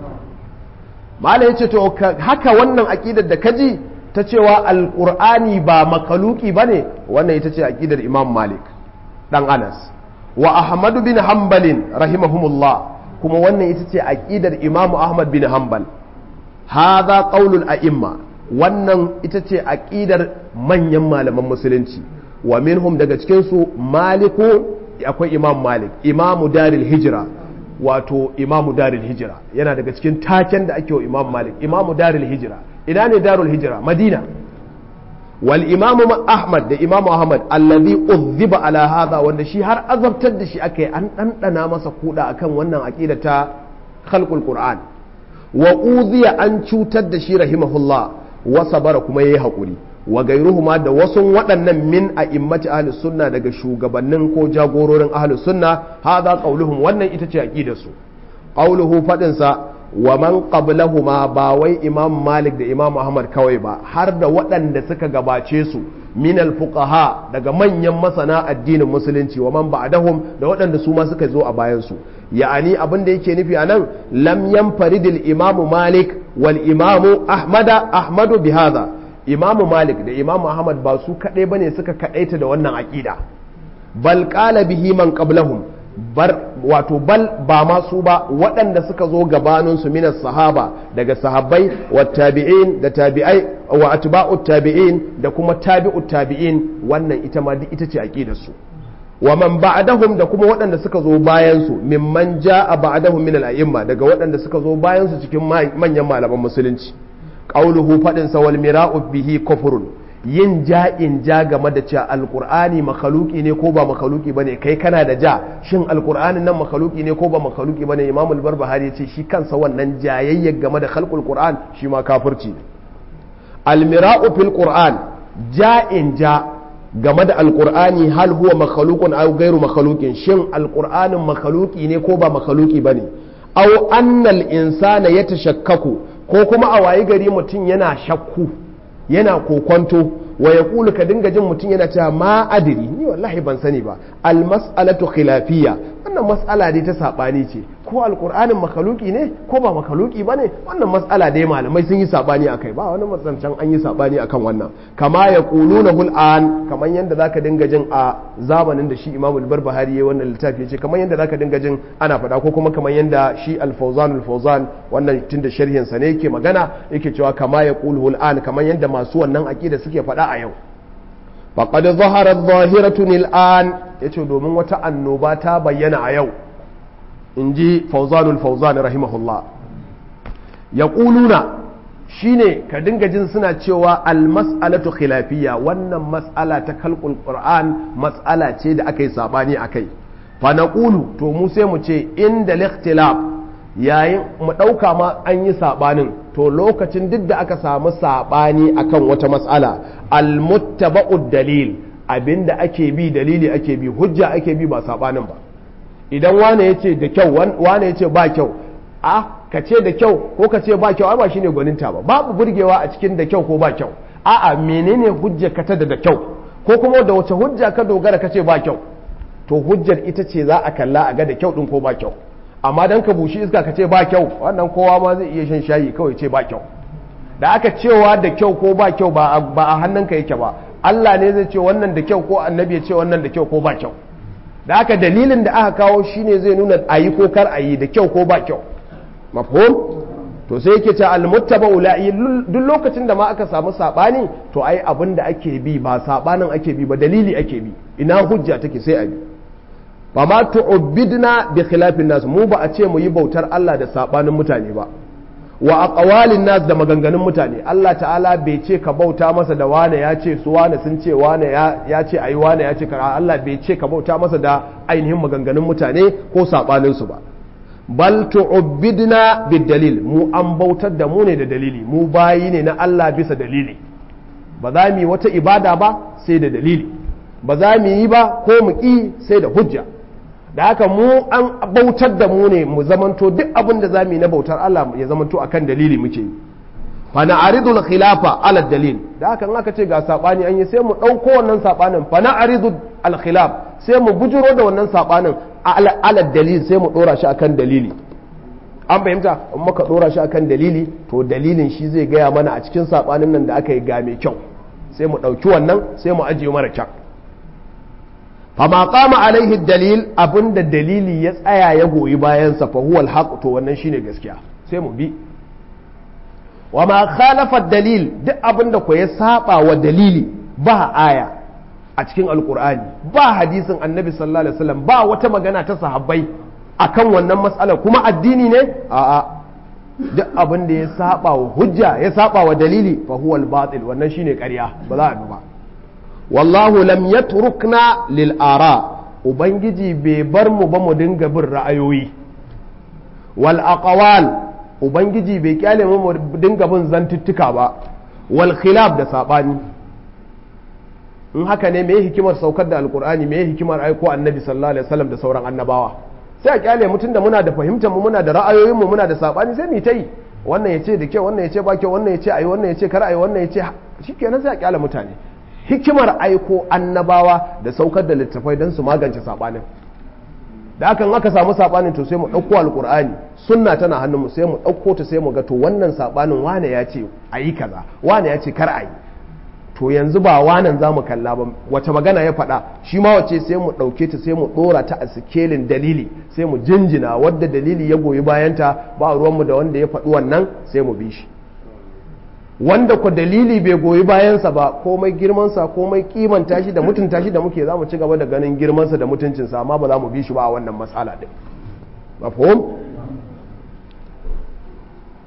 malai yace to haka wannan aqidar da kaji ta cewa alqur'ani ba makaluki bane wannan ita ce aqidar imam malik dan anas wa ahmadu bin hanbalin rahimahumullah kuma wannan ita ce aqidar imamu ahmad bin hanbal hadha qaulul a'imma wannan ita ce aqidar manyan malaman musulunci wa minhum daga cikin su maliku akwai imam malik imamu daril hijra wato imamu daril hijra yana daga cikin taken da ake wa imam malik imamu daril hijra ina ne darul hijra madina wal imamu ahmad da imamu ahmad allazi uzziba ala hadha wanda shi har azabtar da shi aka yi an ɗanɗana masa kuɗa akan wannan aqida ta khalqul qur'an wa uziya an cutar da shi rahimahullah wa sabara kuma yayi hakuri wa gairuhuma da wasu waɗannan min a immati ahlus sunna daga shugabannin ko jagororin ahlus sunna hadha qauluhum wannan ita ce aqidar su qauluhu fadin sa wa man qablahuma ba wai imam malik da imam ahmad kawai ba har da waɗanda suka gabace su min fuqaha daga manyan masana addinin musulunci wa man ba'dahum da waɗanda su ma suka zo a bayan su ya'ani abin da yake nufi anan lam yanfaridil imam malik wal imam ahmada ahmadu bihadha imam malik da imam ahmad ba su kadai bane suka kadaita da wannan aqida bal qala bihi man qablahum bar wato bal ba masu ba waɗanda suka zo gabaninsu minas sahaba daga sahabbai wa tabi'in da tabi'ai wa atba'u tabi'in da kuma tabi'u tabi'in wannan ita ma ita ce aqidar su wa man ba'dahum da kuma waɗanda suka zo bayan su mimman ja'a ba'dahum min al-a'imma daga waɗanda suka zo bayan su cikin manyan malaman musulunci qauluhu fadin sa wal mira'u bihi kufrun yin ja'in ja game da cewa alkur'ani makaluki ne ko ba makaluki bane kai kana da ja shin alkur'anin nan makaluki ne ko ba makaluki bane imam al-barbahari ya ce shi kansa wannan jayayya game da khalqul qur'an shi ma kafirci almira'u fil qur'an ja'in ja game da alkur'ani hal huwa makhalukun aw gairu makhalukin shin alkur'anin makaluki ne ko ba makaluki bane aw annal insana yatashakkaku ko kuma a wayi gari mutum yana shakku yana kokonto wa ya kulu ka dinga jin mutum yana cewa ma adiri ni wallahi ban sani ba al mas'alatu khilafiyya wannan mas'ala dai ta sabani ce ko alqur'anin makaluki ne ko ba makaluki bane wannan mas'ala dai malamai sun yi sabani akai ba wani matsancan an yi sabani akan wannan kama ya quluna hul an kaman yanda zaka dinga jin a zamanin da shi Imam al-Barbahari yayin wannan littafi yace kaman yanda zaka dinga jin ana faɗa ko kuma kaman yanda shi al-Fawzan al-Fawzan wannan tunda sharhin sa ne yake magana yake cewa kama ya qulu an kaman yanda masu wannan aqida suke faɗa a yau faqad zahara adh-dhahiratun al-an yace domin wata annoba ta bayyana a yau inji Fawzanul Fawzan rahimahullah yaquluna shine ka dinga jin suna cewa almas'alatu khilafiyya wannan mas'ala ta kalkul qur'an mas'ala ce da aka yi sabani akai fa naqulu to mu sai mu ce inda likhtilaf yayin mu dauka ma an yi sabanin to lokacin duk da aka samu sabani akan wata mas'ala almuttaba'ud dalil abinda ake bi dalili ake bi hujja ake bi ba sabanin ba idan wane yace da kyau wane yace ba kyau a ka ce da kyau ko ka ce ba kyau ai ba shine gwaninta ba babu burgewa a cikin da kyau ko ba kyau a'a menene hujja ka ta da kyau ko kuma da wace hujja ka dogara ka ce ba kyau to hujjar ita ce za a kalla a ga da kyau din ko ba kyau amma dan ka bushi iska ka ce ba kyau wannan kowa ma zai iya shan shayi kawai ce ba kyau da aka cewa da kyau ko ba kyau ba a hannunka yake ba Allah ne zai ce wannan da kyau ko annabi ya ce wannan da kyau ko ba kyau da aka dalilin da aka kawo shine zai nuna ayi ko kar ayi da kyau ko ba kyau mafhum to sai yake ta almuttaba ula'i duk lokacin da ma aka samu sabani to ai abin da ake bi ba sabanin ake bi ba dalili ake bi ina hujja take sai a bi ba ma tu'bidna bi khilafin nas mu ba a ce mu yi bautar Allah da sabanin mutane ba wa aqwalin nas da maganganun mutane Allah ta'ala bai ce ka bauta masa da wane ya ce su wane sun ce wane ya ce ayi wane ya ce ka Allah bai ce ka bauta masa da ainihin maganganun mutane ko sabanin su ba bal tu'bidna bid-dalil mu an bautar da mu ne da dalili mu bayi ne na Allah bisa dalili ba za mu yi wata ibada ba sai da dalili ba za mu yi ba ko mu ƙi sai da hujja da haka mu an bautar da mu ne mu zamanto duk abin da za mu yi na bautar Allah ya zamanto akan dalili muke yi fa na aridul khilafa ala dalil da haka in aka ce ga sabani an yi sai mu ɗauko wannan sabanin fa na aridul al khilaf sai mu bujuro da wannan sabanin ala dalil sai mu dora shi akan dalili an fahimta in muka dora shi akan dalili to dalilin shi zai gaya mana a cikin sabanin nan da aka yi ga mai kyau sai mu ɗauki wannan sai mu ajiye mara kyau fama kama alaihi dalil abinda dalili ya tsaya ya goyi bayansa fa huwa alhaq to wannan shine gaskiya sai mu bi wa ma khalafa dalil duk abinda ko ya saba wa dalili ba aya a cikin alkur'ani ba hadisin annabi sallallahu alaihi wasallam ba wata magana ta sahabbai akan wannan matsalar kuma addini ne a'a duk abin da ya saba wa hujja ya saba wa dalili fa huwa al-batil wannan shine ƙarya ba za a bi ba wallahu lam yatrukna lil ara ubangiji bai bar mu ba mu dinga bin ra'ayoyi wal aqwal ubangiji bai kyale mu mu dinga bin zantuttuka ba wal khilaf da sabani in haka ne me hikimar saukar da alkur'ani me hikimar aiko annabi sallallahu alaihi wasallam da sauran annabawa sai a kyale mutum da muna da fahimtar mu muna da ra'ayoyin mu muna da sabani sai mu ta yi wannan yace da kyau wannan yace ba kyau wannan yace ayi wannan yace kar ayi wannan yace shikenan sai a kyale mutane hikimar aiko annabawa da saukar da littafai don su magance sabanin da hakan aka samu sabanin to sai mu ɗauko alkur'ani sunna tana hannunmu sai mu ɗauko ta sai mu ga to wannan sabanin wane ya ce ayi kaza wane ya ce kar ayi to yanzu ba wanan za mu kalla ba wace magana ya faɗa shi ma wace sai mu ɗauke ta sai mu ɗora ta a sikelin dalili sai mu jinjina wadda dalili ya goyi bayanta ba ruwanmu da wanda ya faɗi wannan sai mu bi shi wanda ku dalili bai goyi bayansa ba komai girmansa komai kimanta shi da mutunta shi da muke za mu ci gaba da ganin girmansa da mutuncinsa amma ba za mu bi shi ba a wannan matsala ɗin mafhum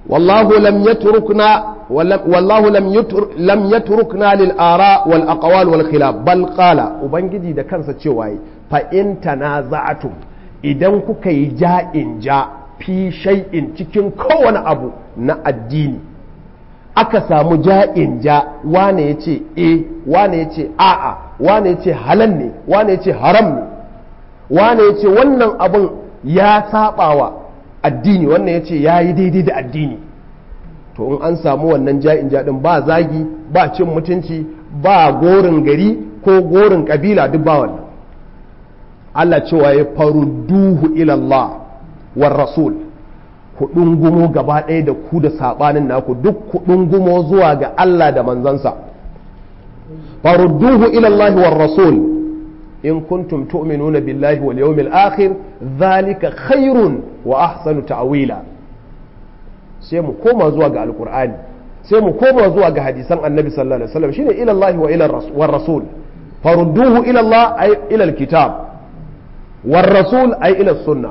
wallahu lam yatrukna wallahu lam yutr lam yatrukna lil ara wal aqwal wal khilaf bal qala ubangiji da kansa cewa fa in tanaza'atum idan kuka yi ja'in ja fi shay'in cikin kowane abu na addini aka samu ja'in ja wane ya ce e wane ya ce a'a wane ya ce halal ne wane ya ce haram ne wane ya ce wannan abin ya sabawa addini wannan ya ce ya yi daidai da addini to in an samu wannan ja'in ja din ba zagi ba cin mutunci ba gorin gari ko gorin kabila duk ba wannan Allah cewa ya farudduhu ilallah war rasul ku ɗungumo gaba ɗaya da ku da saɓanin naku duk ku ɗungumo zuwa ga Allah da manzansa farudduhu ilallahi war rasul in kuntum tu'minuna billahi wal yawmil akhir zalika khairun wa ahsanu ta'wila sai mu koma zuwa ga alqur'ani sai mu koma zuwa ga hadisan annabi sallallahu alaihi wasallam shine ilallahi wa ila war rasul farudduhu ilallah ay ila alkitab war rasul ay ila sunnah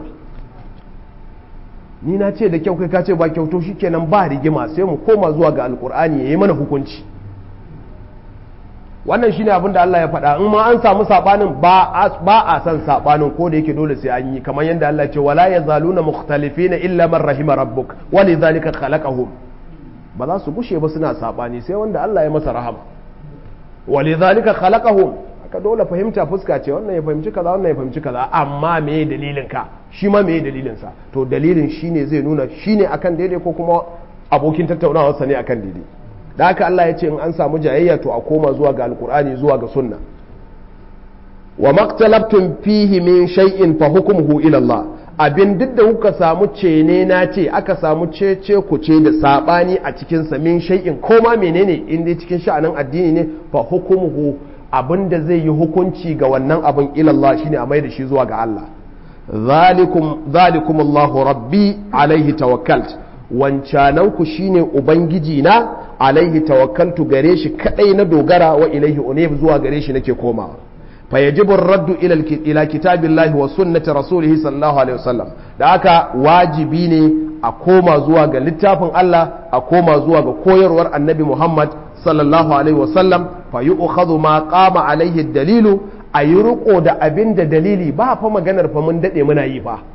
ni na ce da kyau kai ka ce ba kyauto shikenan ba rigima sai mu koma zuwa ga alkur'ani ya yi mana hukunci wannan shine abin da Allah ya faɗa in ma an samu sabanin ba a san sabanin ko da yake dole sai an yi kamar yadda Allah ce wala yazaluna mukhtalifina illa man rahima rabbuk walidhalika khalaqahum ba za su gushe ba suna sabani sai wanda Allah ya masa rahama walidhalika khalaqahum ka dole fahimta fuska ce wannan ya fahimci kaza wannan ya fahimci kaza amma me dalilin ka shi ma me dalilin sa to dalilin shine zai nuna shine akan daidai ko kuma abokin tattaunawar sa ne akan daidai da haka Allah ya ce in an samu jayayya to a koma zuwa ga alkur'ani zuwa ga sunna wa maktalabtum fihi min shay'in fa hukmuhu ila Allah abin duk da kuka samu cene na ce aka samu cece ku ce da sabani a cikin sa min shay'in ko ma menene in dai cikin sha'anin addini ne fa hukmuhu abin da zai yi hukunci ga wannan abin ilallah shine a mai da shi zuwa ga Allah zalikum Allahu rabbi alaihi tawakkalt wancanan ku shine ubangiji na alaihi tawakkaltu gare shi kadai na dogara wa ilaihi unib zuwa gare shi nake komawa fa yajibu raddu ila ila kitabillahi wa sunnati rasulih sallallahu alaihi wasallam da haka wajibi ne a koma zuwa ga littafin Allah a koma zuwa ga koyarwar annabi Muhammad sallallahu alaihi wasallam fa yi ukhadhu ma qama alaihi dalilu a yi riko da abin da dalili ba fa maganar fa mun dade muna yi ba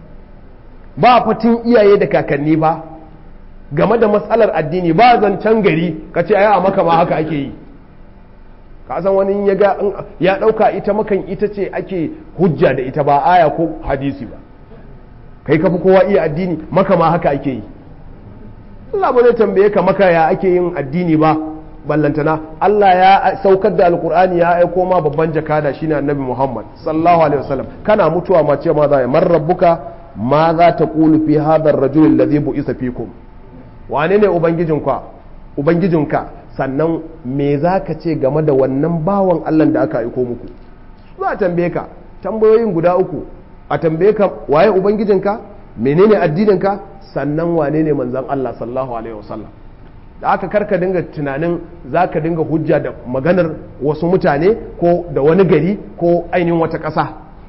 ba fa tun iyaye da kakanni ba game da matsalar addini ba zancen gari ka ce a maka ma haka ake yi ka san wani ya ga ya dauka ita makan ita ce ake hujja da ita ba aya ko hadisi ba kai ka fi kowa iya addini maka ma haka ake yi Allah ba zai tambaye ka maka ya ake yin addini ba ballantana Allah ya saukar da alkur'ani ya aiko ma babban jakada shine annabi Muhammad sallallahu alaihi wasallam kana mutuwa ma ce ma za ya man rabbuka ma za ta qulu fi hadha ar-rajul alladhi bu'isa fikum wane ne ubangijinka ubangijinka sannan me za ka ce game da wannan bawan Allah da aka aiko muku za a tambaye ka tambayoyin guda uku a tambaye ka waye ubangijinka menene addininka sannan wane ne manzan Allah sallallahu alaihi wasallam da aka karka dinga tunanin za ka dinga hujja da maganar wasu mutane ko da wani gari ko ainihin wata ƙasa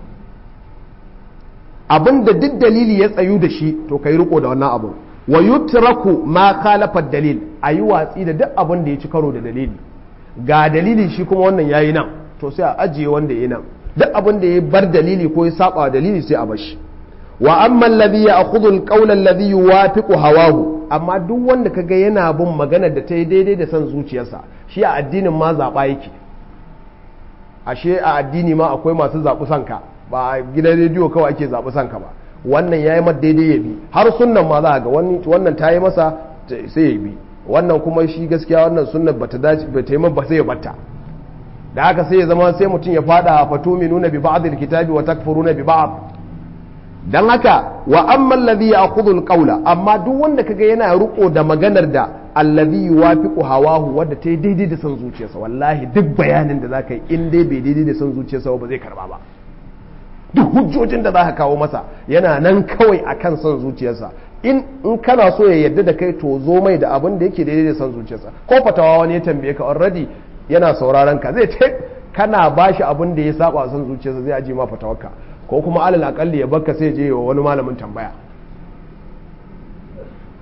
abin da duk dalili ya tsayu da shi to ka yi riko da wannan abu wa yutraku ma khalafa dalil a yi watsi da duk abin da ya ci karo da dalili ga dalili shi kuma wannan yayi nan to sai a ajiye wanda ya nan duk abin da ya bar dalili ko ya saba dalili sai a bashi wa amma alladhi ya'khudhu al-qawla alladhi yuwafiqu hawahu amma duk wanda kaga yana bin magana da ta yi daidai da son zuciyarsa shi a addinin ma zaba yake ashe a addini ma akwai masu zaɓi sanka ba a gidan rediyo kawai ake zaɓi sanka ba wannan ya yi daidai ya bi har sunnan ma za ga wannan ta yi masa sai ya bi wannan kuma shi gaskiya wannan sunnan bata dace ba ta yi ba sai ya batta da haka sai ya zama sai mutum ya fada a fatumi nuna bi ba'd alkitabi wa takfuruna bi ba'd dan haka wa amma alladhi ya'khudhu alqawla amma duk wanda kaga yana riko da maganar da alladhi yuwafiqu hawahu wanda ta yi daidai da son zuciyarsa wallahi duk bayanin da zaka yi in dai bai daidai da son zuciyarsa ba zai karba ba duk hujjojin da za ka kawo masa yana nan kawai a kan son zuciyarsa in in kana so ya yarda da kai to zo mai da abin da yake daidai da son zuciyarsa ko fatawa wani ya tambaye ka already yana sauraron ka zai ce kana bashi abin da ya saba son zuciyarsa zai aje ma fatawarka ko kuma alal akalli ya bakka sai je wa wani malamin tambaya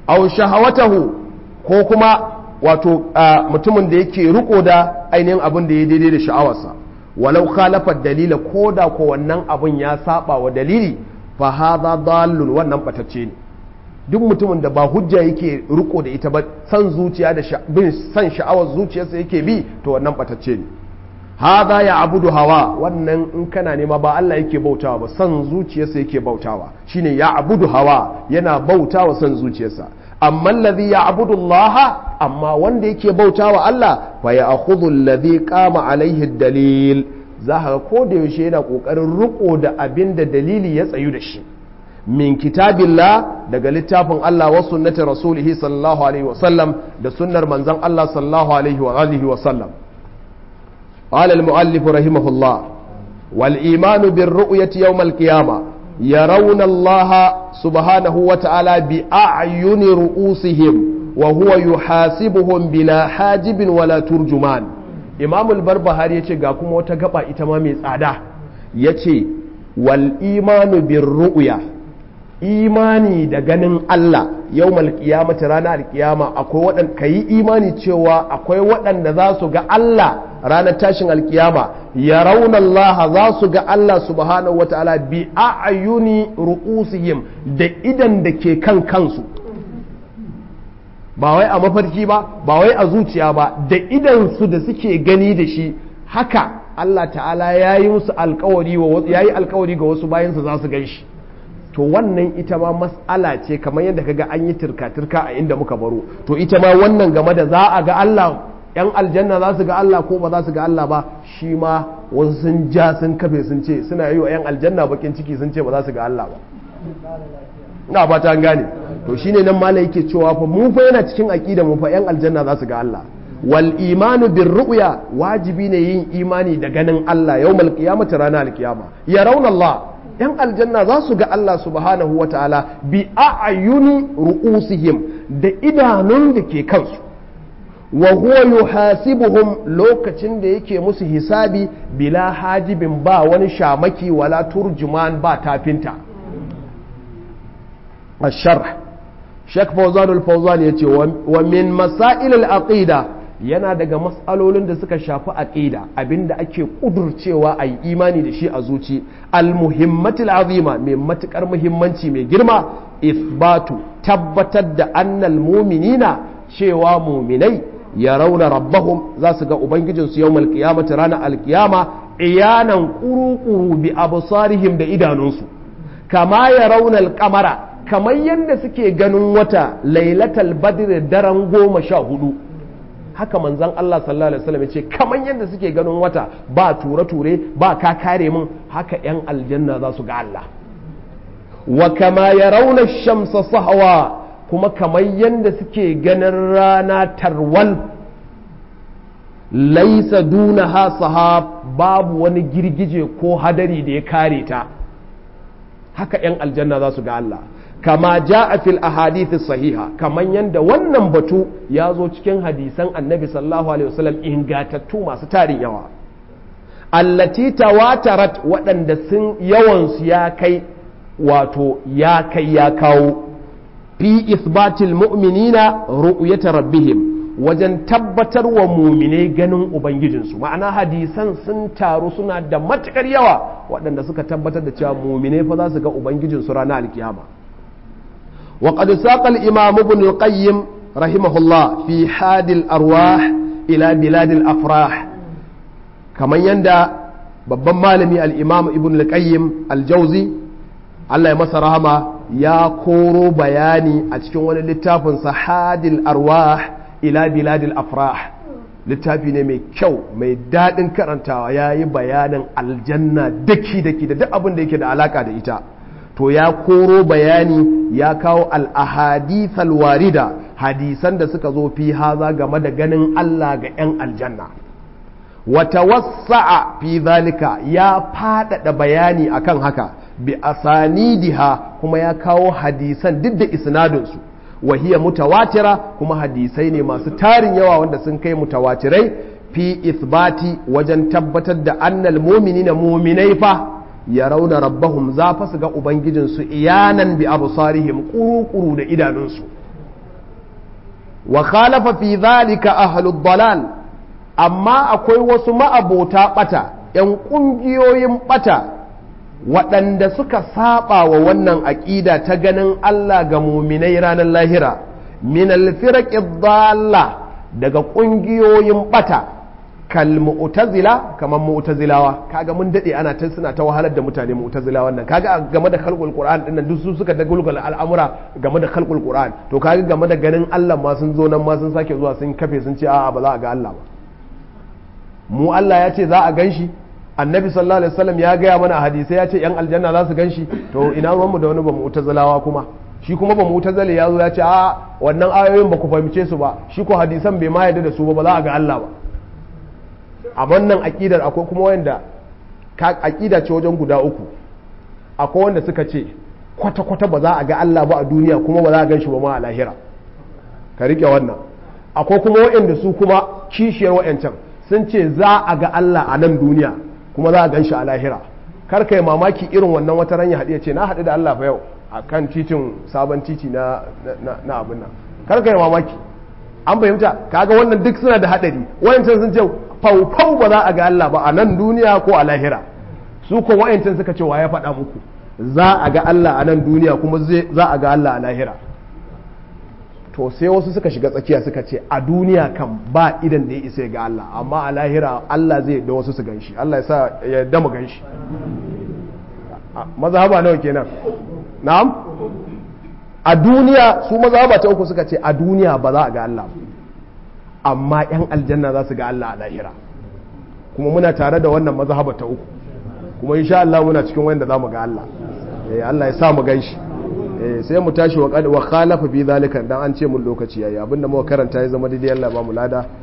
aw shahawatahu ko kuma wato mutumin da yake riko da ainihin abin da ya daidai da sha'awarsa walau khalafa dalila ko da ko wannan abin ya saba wa dalili fa hadha dallun wannan batacce ne duk mutumin da ba hujja yake riko da ita ba san zuciya da bin san sha'awar zuciyarsa yake bi to wannan batacce ne hadha ya abudu hawa wannan in kana nema ba Allah yake bautawa ba san zuciyarsa yake bautawa shine ya abudu hawa yana bautawa san zuciyarsa amma alladhi ya abudu Allah amma wanda yake bautawa Allah fa ya akhudhu alladhi qama alaihi dalil za ka ko da yaushe yana kokarin riko da abin da dalili ya tsayu da shi min kitabillah daga littafin Allah wa sunnati rasulihi sallallahu alaihi wa sallam da sunnar manzon Allah sallallahu alaihi wa alihi wa sallam قال المؤلف رحمه الله والإيمان بالرؤية يوم القيامة يرون الله سبحانه وتعالى بأعين رؤوسهم وهو يحاسبهم بلا حاجب ولا ترجمان إمام البربهاري يتي قاكم وتقبع إتمامي سعادة يتي والإيمان بالرؤية imani da ganin Allah yau malkiyamata ranar alkiyama akwai waɗanda ka yi imani cewa akwai waɗanda za su ga Allah ranar tashin alkiyama ya rauna Allah za su ga Allah subhanahu wa ta'ala bi a'ayuni ru'usihim da idan da ke kan kansu ba wai a mafarki ba ba wai a zuciya ba da idan su da suke gani da shi haka Allah ta'ala ya yi musu alkawari ya yi alkawari ga wasu bayansa za su gan shi to wannan ita ma mas'ala ce kamar yadda kaga an yi turka-turka a inda muka baro to ita ma wannan game da za a ga Allah yan aljanna za su ga Allah ko ba za su ga Allah ba shi ma wasu sun ja sun kafe sun ce suna yi wa yan aljanna bakin ciki sun ce ba za su ga Allah ba ina ba ta gane to shine nan malai yake cewa fa mu fa yana cikin aqida mu fa yan aljanna za su ga Allah wal imanu bir ru'ya wajibi ne yin imani da ganin Allah yawmal qiyamati ranar alqiyama yarawna Allah yan aljanna za su ga Allah subhanahu wa ta'ala bi a'ayuni ru'usihim da idanun da ke kansu wa huwa yuhasibuhum lokacin da yake musu hisabi bila hajibin ba wani shamaki wala turjuman ba tafinta الشرح شيخ فوزان الفوزان يتي ومن مسائل العقيده yana daga matsalolin da suka shafi aqida abinda ake kudurcewa a yi imani da shi a zuci almuhimmatul azima mai matukar muhimmanci mai girma isbatu tabbatar da annal muminina cewa muminai ya rauna rabbahum za su ga ubangijinsu yau malkiyamata ranar alkiyama iyanan kuru-kuru bi absarihim da idanunsu kama ya rauna kamara kamar yadda suke ganin wata lailatal badr daren goma sha hudu haka manzan Allah sallallahu alaihi wasallam ya ce kamar yadda suke ganin wata ba ture-ture ba ka kare mun haka 'yan aljanna za su ga Allah wa kama ya rauna shamsa sahawa kuma kamar yadda suke ganin rana tarwal laisa duna ha sahab babu wani girgije ko hadari da ya kare ta haka 'yan aljanna za su ga Allah kama ja'a fil ahadithi sahiha kaman yanda wannan batu ya zo cikin hadisan annabi sallallahu alaihi wasallam ingatattu masu tarin yawa allati tawatarat waɗanda sun yawan su ya kai wato ya kai ya kawo fi isbatil mu'minina ru'yata rabbihim wajen tabbatar wa mumine ganin ubangijinsu ma'ana hadisan sun taru suna da matukar yawa waɗanda suka tabbatar da cewa mumine fa za su ga ubangijinsu ranar alkiyama وقد ساق الإمام ابن القيم رحمه الله في حاد الأرواح إلى بلاد الأفراح كما يندى babban malami al'imam ibn al-qayyim al-jauzi Allah ya masa rahama ya koro bayani a cikin wani littafin sahadil arwah ila biladil afrah littafi ne mai kyau mai daɗin karantawa ya yi bayanin aljanna daki-daki da duk abin da yake da alaka da ita to ya koro bayani ya kawo al'ahadithal warida hadisan da suka zo fi haza game da ganin Allah ga 'yan aljanna wata wasa'a fi zalika ya faɗaɗa bayani akan haka bi asanidiha kuma ya kawo hadisan duk da isnadinsu wahiya mutawatira kuma hadisai ne masu tarin yawa wanda sun kai mutawatirai fi isbati wajen tabbatar da annal mumini na muminai fa ya rauna rabbahum za fa su ga ubangijinsu iyanan bi absarihim kuru-kuru da idanunsu wa khalafa fi dhalika ahlud dalal amma akwai wasu ma'abota bata yan kungiyoyin bata waɗanda suka saba wa wannan aƙida ta ganin Allah ga muminai ranar lahira min alfiraqi dhalla daga ƙungiyoyin bata kal mu'tazila kamar mu'tazilawa kaga mun dade ana ta suna ta wahalar da mutane mu'tazila wannan kaga game da khalqul qur'an dinnan duk su suka dagulgul al'amura game da khalqul qur'an to kaga game da ganin Allah ma sun zo nan ma sun sake zuwa sun kafe sun ce a'a ba za a ga Allah ba mu Allah ya ce za a ganshi annabi sallallahu alaihi wasallam ya gaya mana a hadisai ya ce yan aljanna za su ganshi to ina ruwanmu da wani ba mu'tazilawa kuma shi kuma ba mu'tazili ya zo ya ce a wannan ayoyin ba ku fahimce su ba shi ko hadisan bai ma yarda da su ba ba za a ga Allah ba a wannan aqidar akwai kuma wanda ka aqida ce wajen guda uku akwai wanda suka ce kwata kwata ba za a ga Allah ba a duniya kuma ba za a gan shi ba ma a lahira ka rike wannan akwai kuma waɗanda su kuma kishiyar waɗancan sun ce za a ga Allah a nan duniya kuma za a gan shi a lahira kar ka yi mamaki irin wannan wata ran ya haɗu ya ce na haɗu da Allah fa yau a kan titin sabon titi na na abin nan kar ka yi mamaki an fahimta kaga wannan duk suna da haɗari wayancan sun ce faufau ba za a ga Allah ba a nan duniya ko a lahira su ko wayancan suka ce wa ya faɗa muku za a ga Allah a nan duniya kuma za a ga Allah a lahira to sai wasu suka shiga tsakiya suka ce a duniya kan ba idan da ya isa ga Allah amma a lahira Allah zai da wasu su ganshi Allah ya sa ya dama ganshi mazhaba nawa kenan na'am a duniya su mazhaba ta uku suka ce a duniya ba za a ga Allah amma yan aljanna za su ga Allah a lahira kuma muna tare da wannan mazhaba ta uku kuma insha Allah muna cikin wanda za mu ga Allah eh Allah ya sa mu ganshi sai mu tashi wa khalafa bi zalika dan an ce mun lokaci yayi abinda muka karanta ya zama daidai Allah ba mu lada